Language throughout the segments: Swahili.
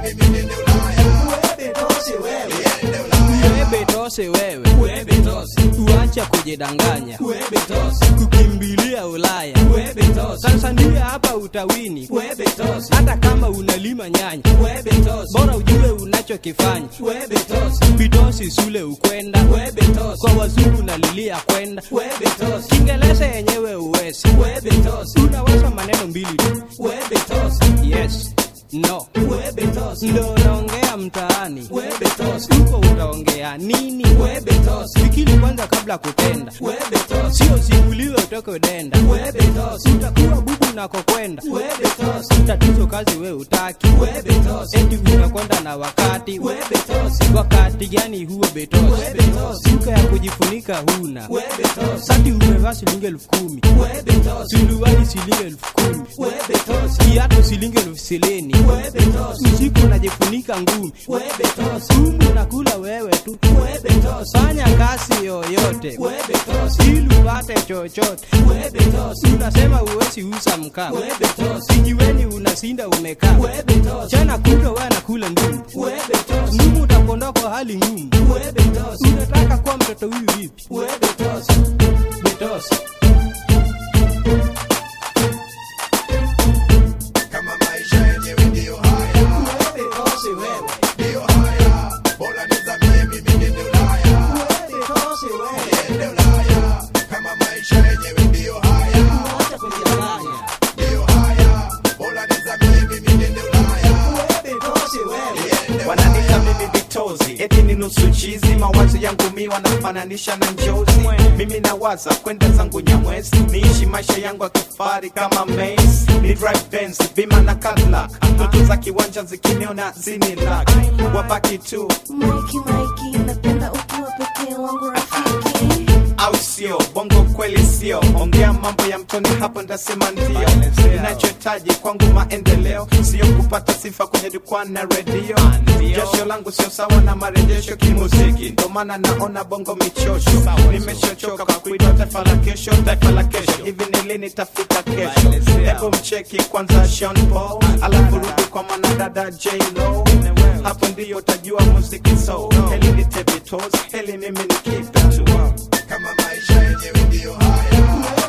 Webe tose wewe, uacha kujidanganya, kukimbilia Ulaya. Tanzania hapa utawini, hata kama unalima nyanya, bora ujue unachokifanya. Bitosi sule ukwenda, kwa wazungu nalilia kwenda, Kiingereza yenyewe uwezi, unaweza maneno mbili tu, yes no ndo unaongea mtaani huko utaongea nini fikiri kwanza kabla kutenda sio simuliwe utoke denda utakuwa bubu unakokwenda tatizo kazi we utaki eti unakwenda na wakati wakati gani huo betosi suka ya kujifunika huna sati umevaa shilingi elfu kumi suruali shilingi elfu kumi kiatu shilingi elfu silini usiku unajifunika ngumi sumu unakula wewe tu fanya kazi yoyote ili upate chochote unasema uwezi uza mkaa kijiweni unasinda umekaa chana kuto we anakula ngumu ngumu utakondoa kwa hali ngumu unataka kuwa mtoto huyu vipi betosi kama maisha yenyewe ndiyo haya ndiyo haya bora nizamie mimi niende ulaya niende ulaya kama maisha yenyewe ndiyo haya ndiyo haya bora nizamie mimi niende ulaya niende wananita mimi vitozi eti ni nusu chizi mawazo yangu mi wanafananisha na njozi mimi nawaza kwenda zangu nyamwezi niishi maisha yangu ya kifari kama Mace. ni drive Benz, bima na Cadillac ndoto za kiwanja zikiniona zini lak wabaki tu Mikey, Mikey, napenda ukiwa pekee wangu rafiki. au sio bongo kweli sio ongea mambo ya mtoni hapo ndasema ndio inachohitaji kwangu maendeleo sio kupata sifa kwenye jukwaa na redio jasho langu sio sawa na marejesho kimuziki ndo maana naona bongo michosho nimeshochoka kwa kuitwa taifa la kesho taifa la kesho hivi ni lini tafika kesho hebu mcheki kwanza Sean Paul alafu rudi kwa mwanadada J-Lo hapo ndiyo utajua muziki so heli ni tebitos heli mimi ni kipe tu kama maisha yenyewe ndiyo haya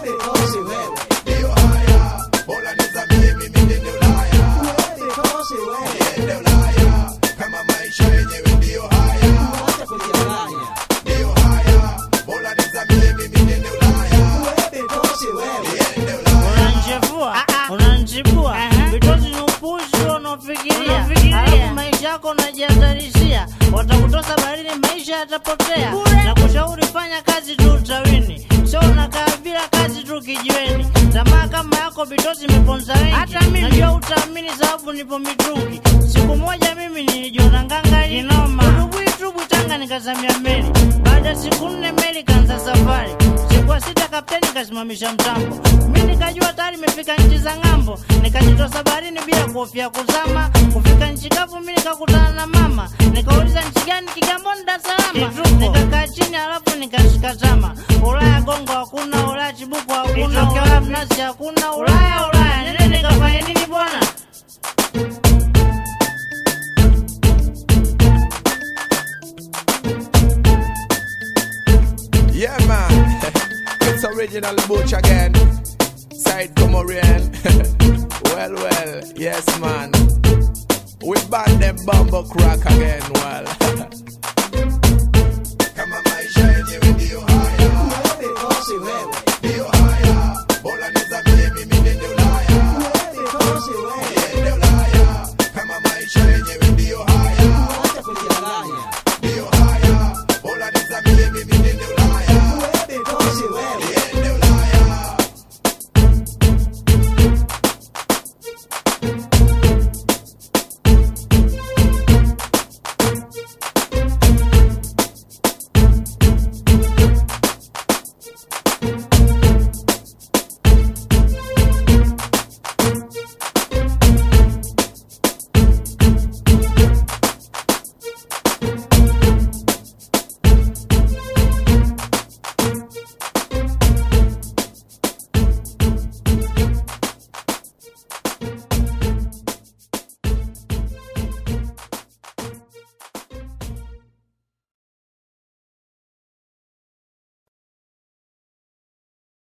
ndiyo haya bora nizamie mimi niende ulaya niende ulaya kama maisha yenyewe ndiyo haya ndiyo haya bora nizamie mimi niende ulaya niende ulaya unanchefua unanchibua vitozi ni upuzi unaofikiria alafu maisha yako unajihatarishia watakutosa baharini maisha yatapotea na kushauri fanya kazi tu utawini sio unakaa bila kazi tu kijiweni tamaa kama yako vitozi imeponza wengi hata mimi najua utaamini sababu nipo mitungi siku moja mimi nilijiona ngangari kinoma udubuitubu tanga nikazamia meli baada ya siku nne meli kanza safari siku ya sita kapteni kasimamisha mtambo mi nikajua tayari imefika nchi za ng'ambo nikajitosa baharini bila kuhofia kuzama kufika nchi kavu mi nikakutana na mama nikauliza nchi gani kigamboni dar es salaam nikakaa chini halafu nikashika tama ulaya gongo hakuna ulaya chibuku hakuna ulaya mnazi hakuna ulaya ulaya nene nikafanya nini bwana Yeah, man. it's original Butch again. Side Comorian. well, well, yes, man. We ban them bumble crack again, well.